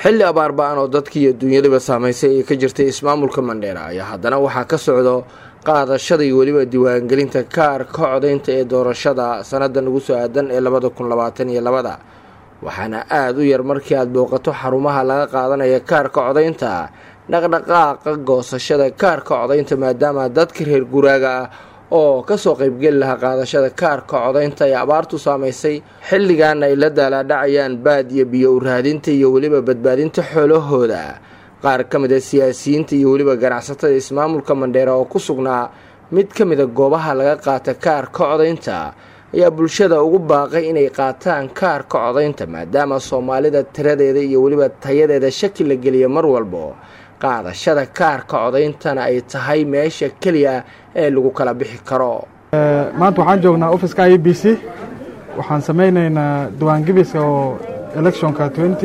xilli abaar ba-an oo dadkii iyo dunyadaba saamaysay ay ka jirtay ismaamulka mandheera ayaa haddana waxaa ka socdo qaadashada iyo weliba diiwaangelinta kaarka codaynta ee doorashada sannadan ugu soo aadan ee labada kun labaatan iyo labada waxaana aada u yar markii aada booqato xarumaha laga qaadanaya kaarka codaynta dhaqdhaqaaqa goosashada kaarka codaynta maadaama dadka reer guraaga ah oo kasoo qeybgeli lahaa qaadashada kaarka codaynta ee abaartu saamaysay xilligan ay la daalaadhacayaan baadiya biyo u raadinta iyo weliba badbaadinta xoolahooda qaar ka mid a siyaasiyiinta iyo weliba ganacsatada ismaamulka mandheera oo ku sugnaa mid ka mida goobaha laga qaata kaarka codaynta ayaa bulshada ugu baaqay inay qaataan kaarka codaynta maadaama soomaalida tiradeeda iyo weliba tayadeeda shaki la geliya mar walbo qaadashada kaarka codayntana ay tahay meesha keliya ee lagu kala bixi karo maanta waxaan joognaa offiska i b c waxaan samaynaynaa diiwaangebiska oo electionka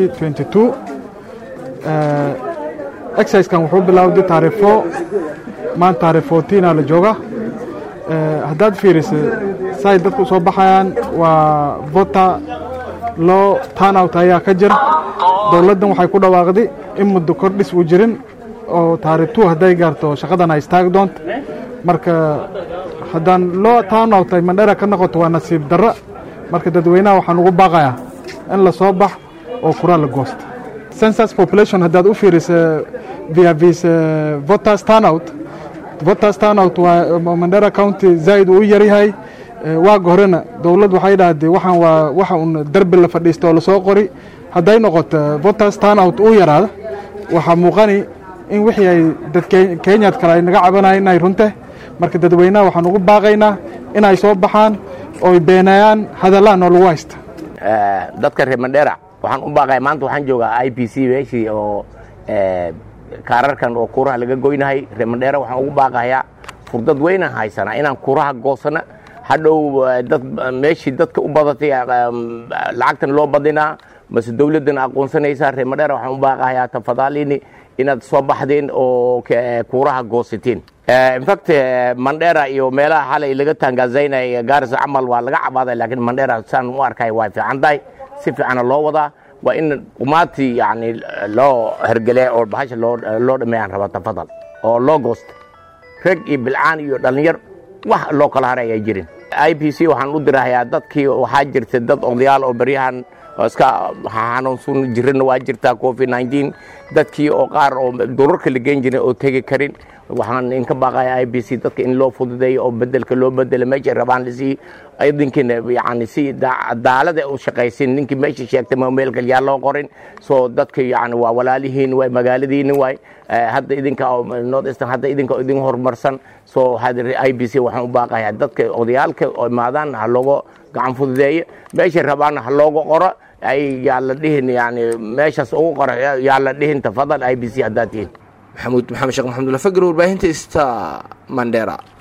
exerciskan wuxuu bilowday taarikh fo maanta taarikh fourtiina la jooga haddaad fiirisa say dadku soo baxayaan waa vota loo turnout ayaa ka jira dowladdan waxay ku dhawaaqday in muddo kordhis uu jirin oo taarikh two hadday gaarto shaqadan ay istaagi doonto marka haddaan loo turnout ay mandhera ka noqoto waa nasiib darra marka dadweynaha waxaan ugu baaqayaa in la soo bax oo kuraa la goosta census population haddaad u fiirisa via vis voters turnout voters turnout waa mandera county zaid uu yaryahay waaga horena dowladd waxay dhahdee waxaan waa waxa un derbi la fadhiista oo lasoo qori hadday noqoto voters turnout uu yaraado waxaa muuqani in wixii ay dad kenyaad kale ay naga cabanayeen inay runte marka dadweynaha waxaan ugu baaqaynaa inay soo baxaan ooy beenayaan hadallahan oo lagu haysta dadka reer mandheera waxaan u baaqaya maanta waxaan joogaa i b c meeshii oo kaararkan oo kuuraha laga goynahay reer mandheera waxaan ugu baaqayaa furdad weynaan haysanaa inaan kuuraha goosana hadhow dad meeshii dadka u badatay lacagtan loo badinaa mase dowladdan aqoonsanaysaa reer mandheera waxaan u baaqayaa tafadaalini inaad soo baxdeen oo kuuraha goosateen infact mandheera iyo meelaha xalay laga taangazaynay gaarisa camal waa laga cabaaday laakiin mandheera saan u arkay waa fiican tahay si fiicana loo wadaa waa in umaatii yani loo hergele oo bahasha loo dhameeyaan raba tafadal oo loo goosta reg iyo bilcaan iyo dhallinyar wax loo kala haray ayaa jirin i b c waxaan u dirahayaa dadkii waxaa jirta dad odayaal oo beryahan iska xanuunsun jirana waa jirtaa covid nineteen dadkii oo qaar oo durarka la geen jirin oo tegi karin waxaan inka baaqaya i b c dadka in loo fududeeyo oo bedelka loo bedelo meeshay rabaan lasii idinkiina yani si cadaalada u shaqaysin ninkii meesha sheegtay ma meel kalyaa loo qorin soo dadka yani waa walaalihiin waay magaaladiini waay hadda idinka north eastern hadda idinka idin horumarsan soo i b c waxaan u baaqayaa dadka odayaalka oo imaadaan ha looga gacan fududeeyo meeshay rabaanna ha looga qoro ay yaa la dhihin yani meeshaas ugu qoro yaa la dhihin tafadal i b c haddaad tihin maxamuud maxamed sheekh maxamudula fagr warbaahinta sta mandera